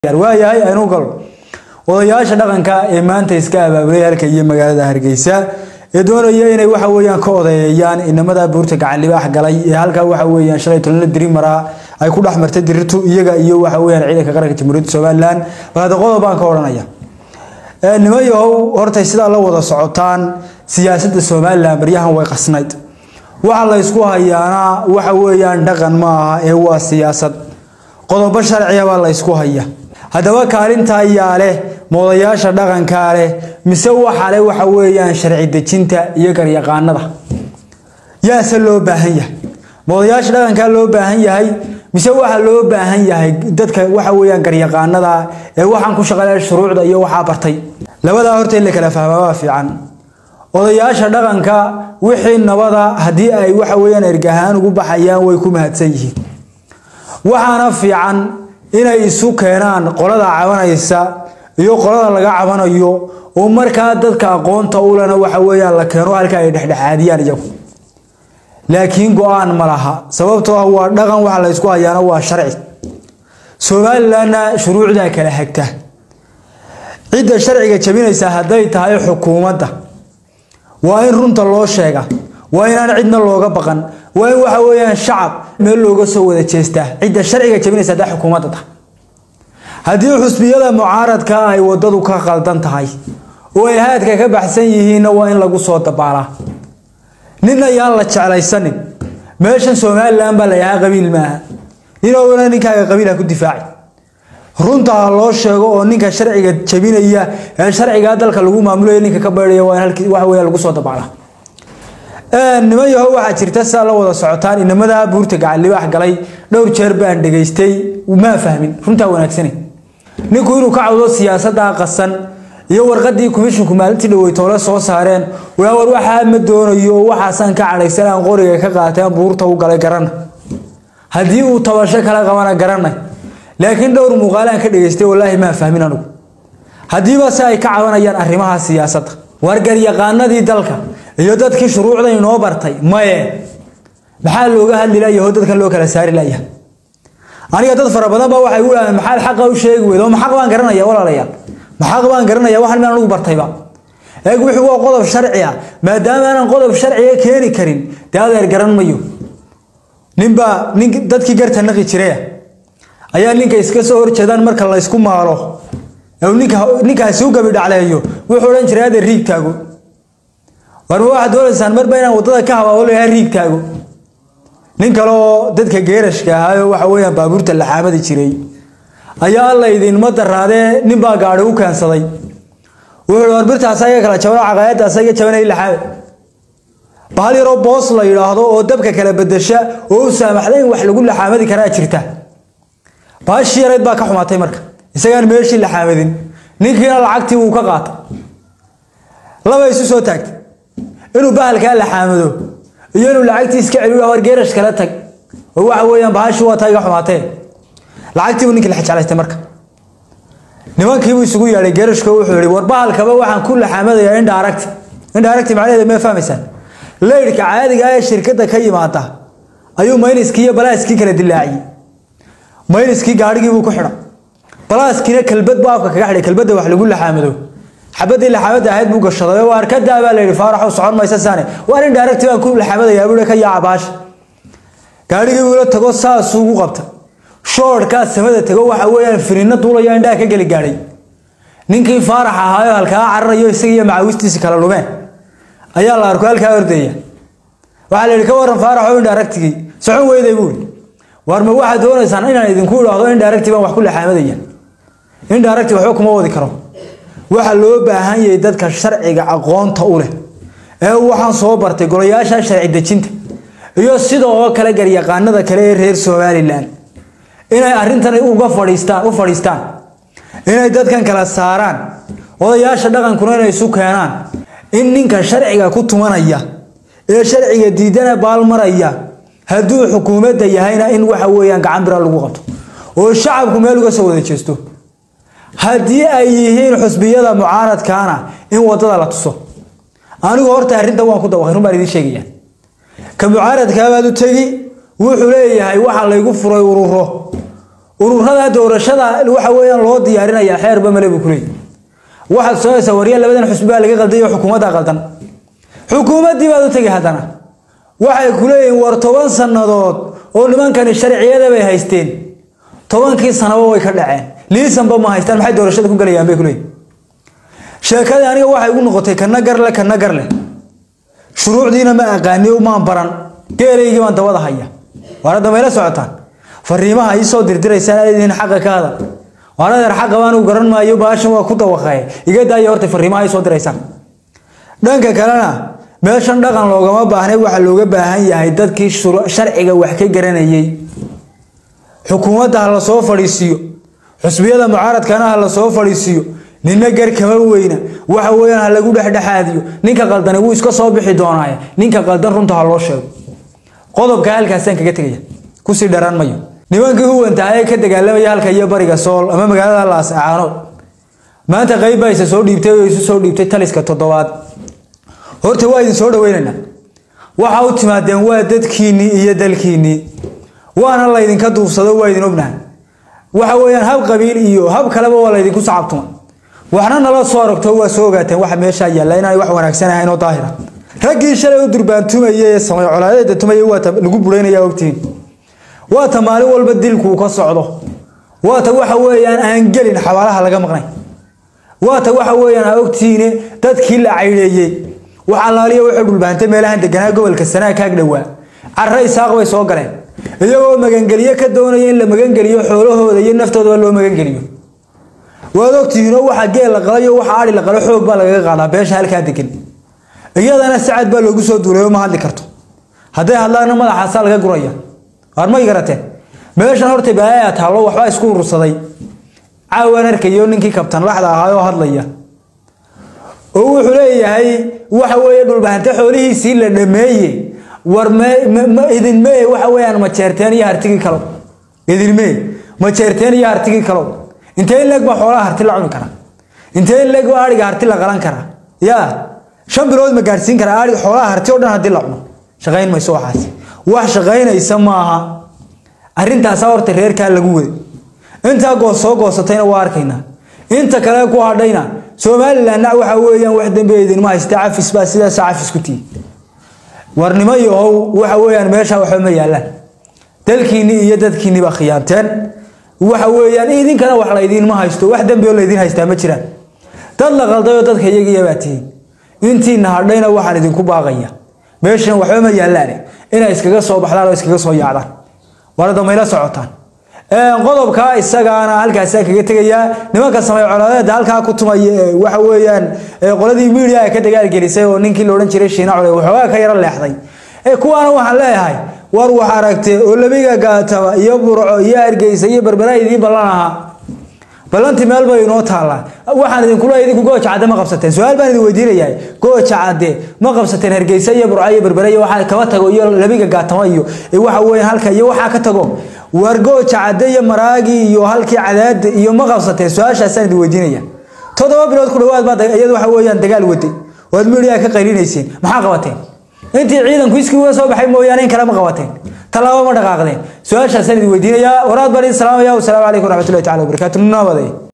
waayahay aynu galo odayaasha dhaqanka ee maanta iska abaabulay halka iyo magaalada hargeysa ee doonaya inay waxa weeyaan ka odeeyaan inamada buurta gacan libaax galay ee halka waxa weeyaan shalay tolna diri maraa ay ku dhex martay dirirtu iyaga iyo waxa weeyaan ciidanka qaranka jamhuuriyadda somalilan bal hadda qodob baan ka odhanaya nimayahow hortay sidaa la wada socotaan siyaasadda somalilan baryahan way qasnayd waxa la ysku hayaana waxa weeyaan dhaqan ma aha ee waa siyaasad qodobo sharciya baa la ysku haya haddaba kaalinta ayaa leh moodayaasha dhaqankaa leh mise waxa leh waxa weeyaan sharci dejinta iyo garyaqaanada yaase loo baahan yahay moodayaasha dhaqankaa loo baahan yahay mise waxa loo baahan yahay dadka waxa weeyaan garyaqaanada ee waxaan ku shaqaleeya shuruucda iyo waxaa bartay labadaa horta in la kala fahmaa waa fiican odayaasha dhaqanka wixii nabada haddii ay waxa weeyaan ergahaan ugu baxayaan way ku mahadsan yihiin waxaana fiican inay isu keenaan qolada cabanaysa iyo qolada laga cabanayo oo markaa dadka aqoonta ulena waxa weeyaan la keeno halka ay dhexdhexaadiyaan iyagu laakiin go-aan ma laha sababtoo ah waa dhaqan waxa la ysku hayaana waa sharci somalilanna shuruucdaa kala hagta cidda sharciga jabinaysa hadday tahay xukuumadda waa in runta loo sheega waa inaan cidna looga baqan waa in waxa weeyaan shacab meel looga soo wada jeestaa cidda sharciga jabinaysa hadday xukuumadda tahay haddii xusbiyada mucaaradka ay wadadu ka qaldan tahay oo ay haadka ka baxsan yihiinna waa in lagu soo dabaalaa nin ayaan la jeclaysanin meeshan somalilan baa la yahaa qabiil maaha ninowna ninkaaga qabiilha ku difaaci runta ha loo sheego oo ninka sharciga jabinaya ee sharcigaa dalka lagu maamulayo ninka ka baydhaya waa in halkii waxa weeya lagu soo dabaalaa niman yahow waxaa jirta sidaa la wada socotaan inamada buurta gacan libaax galay dhowr jeer baan dhegaystay maa fahmin runtaa wanaagsane ninku inuu ka cawdo siyaasaddaa qasan iyo warqadii komishinku maalintii dhaweytoole soo saareen war waxaa ma doonayo oo waxaasaan ka cadhaysan aan qoriga ka qaateen buurta u galay garana haddii uu tabasho kala qabana garanay laakiin dhowr muuqaalaan ka dhegaystay wallaahi maa fahmin anigu haddiiba se ay ka cabanayaan arrimaha siyaasadda wargaryaqaanadii dalka iyo dadkii shuruucda inoo bartay maye maxaa looga hadli layaho dadkan loo kala saari laya aniga dad fara badan baa waxay u dhahaan maxaad xaqa u sheegi weyd oo maxaq baan garanaya walaalayaal maxaq baan garanaya waxan maan anugu bartayba eeg wixii waa qodob sharci ah maadaama aanan qodob sharciga keeni karin dee adeer garan mayo ninbaa nin dadkii garta naqi jiraya ayaa ninka iska soo horjeedaan marka la ysku maalo ninka ninkaasi u gabi dhacleeyo wuxuu odhan jiray adeer riig taago warma waxaad doonaysaan marba inaan waddada ka habaabo layaha riig taago nin kale oo dadka geerashka ahaayoo waxa weeyaan baabuurta laxaamadi jiray ayaa alla idinma daraadee ninbaa gaadhi u keensaday wuxuu war birtaas iga kala jabano caqaayadaas iga jabanay laxaame bahal yaroo boos la yidhaahdo oo dabka kala bedesha oo u saamaxda in wax lagu laxaamadi karaa jirta baashii yarayd baa ka xumaatay marka isagaan meeshii laxaamadin ninkiina lacagtii wuu ka qaatay laba isu soo taagtay inuu bahalkaa laxaamado iyo inuu lacagtii iska celiyo war geerash kala tag oo waxa weeyaan bahashii waa taa iga xumaatee lacagtiibuu ninkii la jeclaystay marka nimankiibuu isugu yeedhay geerashko wuxuu yihi war bahalkaba waxaan ku laxaamadayaa indha aragti indha aragti macnaheeda mee fahmaysaan leydhka caadiga ee shirkadda ka yimaada ayuu mayniskii iyo balaaskii kala dilaaciyey mayniskii gaadhigiibuu ku xidha balaaskiina kalbad buu afka kaga xidhay kalbadda wax lagu laxaamado xabadii laxaamada ahayd buu gashaday waa arkadaa baa la yidhi faaraxow socon maysa saane waa indha aragti baan ku laxaamadayaa buu ka yaaca baasha gaadhigii buu la tago saasuu ugu qabta shoorhkaa samada tago waxa weeyaan firiinna duulayo indhaha ka geli gaadhay ninkii faarax ahaayo halkaa cararayo isaga iyo macawistiisi kala lumeen ayaa la arko halkaa ordaya waxaa la yidhi ka waran faaraxo indha aragtigii socon weyday buuri war ma waxaad doonaysaan inaan idinku idhaahdo indha aragti baan wax ku laxaamadaya indha aragti waxba kuma wadi karo waxaa loo baahan yahay dadka sharciga aqoonta u leh ee waxaan soo bartay golayaasha sharci dejinta iyo sidoo kale garyaqaanada kale ee reer somalilan inay arrintan uga fadhiistaan u fadhiistaan inay dadkan kala saaraan odayaasha dhaqankuna inay isu keenaan in ninka sharciga ku tumanaya ee sharciga diidana baalmaraya hadduu xukuumadda yahayna in waxa weeyaan gacan bira lagu qabto oo shacabku meel uga soo wada jeesto haddii ay yihiin xusbiyada mucaaradkaana in wadada la tuso anigu horta arrintan waan ku dawaqay run baan idiin sheegaya ka mucaaradkaabaad u tegi wuxuu leeyahay waxa laygu furay ururo ururada doorashada waxa weeyaan loo diyaarinaya xeerba male buu kuleeyahy waxaad sooyaysaa warya labadan xusbi baa laga qalday oo xukuumadda qaldan xukuumaddii baad u tegi haddana waxay ku leeyihiin war toban sannadood oo nimankani sharciyada bay haysteen tobankii sanaba way ka dhaceen liisanba ma haystaan maxay doorashada ku galayaan bay kuleeyihin sheekadii aniga waxay igu noqotay kana garle kana garle shuruucdiina ma aqaani maan baran geelaygii baan dabada haya waar hadda mayla socotaan fariimaha ii soo dirdiraysaa aadin xaqa ka hadal waan adeer xaqa baan u garan maayo baashan waa ku dawaqay iga daaya horta fariimaha ii soo diraysaan dhanka kalena meeshan dhaqan loogama baahnay waxaa looga baahan yahay dadkii sharciga wax ka garanayay xukuumadda ha la soo fadhiisiiyo xusbiyada mucaaradkana ha la soo fadhiisiiyo nina gar kama weyna waxa weeyaan ha lagu dhexdhexaadiyo ninka qaldani wuu iska soo bixi doonaaye ninka qaldan runta ha loo sheego qodobka halkaasaan kaga tegaya kusii dharaan mayo nimankii huwantaha ee ka dagaalamaya halka iyo bariga sool ama magaalada laascaanood maanta qayb baa isa soo dhiibtay oo isu soo dhiibtay taliska toddobaad horta waa idin soo dhaweynaynaa waxa u timaadeen waa dadkiinnii iyo dalkiinnii waana laydinka duubsado waa idin ognahay waxa weeyaan hab qabiil iyo hab kaleba waa laydinku sacabtuma waxna nala soo aragto waa soo ogaateen waxa meeshaa yaalla inaanay wax wanaagsan ahayn oo daahira raggii shalay u durbaantumaya ee samay colaadeeda tumaya waa lagu buraynaya ogtihiin waa ta maalin walba dilkuu ka socdo waa ta waxa weeyaan aan gelin xabaalaha laga maqnay waa ta waxa weeyaan aa ogtihiine dadkii la caydeeyey wax allaaliya wuxuu dhulbaantay meelahan deganaa gobolka sanaa kaag dhowaa carre isaaq bay soo galeen iyagoo magangeliyo ka doonaya in la magangeliyo xoolahooda iyo naftoodaba loo magangeliyo waad ogtihiinoo waxa geel la qalayo waxa ari la qalo xoog baa lagaga qaadaa beesha halkaa degan iyadana sacad baa loogu soo duulay oo ma hadli karto hadday hadlaana madaxaasaa laga guraya waar may garateen meeshan horta baayaa taallo waxbaa isku urursaday caawaan arkayo ninkii kabtan laxda ahaa oo hadlaya oo wuxuu leeyahay waxa weeye dhulbahante xoolihiisii la dhameeye war idinmee waxa weeyaan majeerteen iyo hartigii kalow idinmee majeerteen iyo hartigii kalow intee in leeg baa xoolaha harti la cuni karaa intee in leeg baa ariga harti la qalan karaa yaa shan bilood ma gaadhsiin karaa ariga xoolaha harti oo dhan haddii la cuno shaqayn mayso waxaas wax shaqaynaysa maaha arrintaasaa horta reerkaa lagu waday intaa goos soo goosatayna waa arkaynaa inta kale ku hadhayna somalilandna waxa weeyaan wax dambe idinma haysta cafis baa sidaasa cafis ku tihi warnimo yahow waxa weeyaan meesha waxba ma yaalaan dalkiinni iyo dadkiinni baa khiyaanteen waxa weeyaan idinkana wax laydinma haysto wax dambe oo laydin haystaa ma jiraan dad la qaldayoo dadka iyagiya baa tihiin intiina hadhayna waxaan idinku baaqaya meeshan waxba ma yaalaan inay iskaga soo baxdaan oo iskaga soo yaacdaan warada mayla socotaan qodobka isagaana halkaasaa kaga tegayaa nimanka samay colaadeeda halkaa ku tumaya waxa weeyaan qoladii miidiya ka dagaalgelisay oo ninkii la odhan jiray shiina cole waxoogaa ka yaro leexday kuwaana waxaan leeyahay war wax aragte oo labiga gaataba iyo burco iyo hargeysa iyo berbera idiin ballan ahaa ballantii meel bay inoo taallaa waxaan idinkula idinku gooja cadde ma qabsateen su-aal baan idin weydiinayahay gooja cadde ma qabsateen hargeysa iyo burco iyo berbere iyo waxaa kaba tago iyo labiga gaatama iyo waxa weeyaan halka iyo waxaa ka tago war gooja cadde iyo maraagii iyo halkii cadaada iyo ma qabsateen su-aashaasaan idin weydiinaya toddoba bilood ku dhawaad baa iyadu waxa weeyaan dagaal waday waad miidiyaa ka qaylinayseen maxaa qabateen intii ciidanku iskii uga soo baxay mooyaane in kale ma qabateen tallaabo ma dhaqaaqdeen su-aashaasaan idin weydiinayaa waraad baan idin salaamaya wasalaamu calaykum waraxmatullahi tacala wabarakaatu nabaday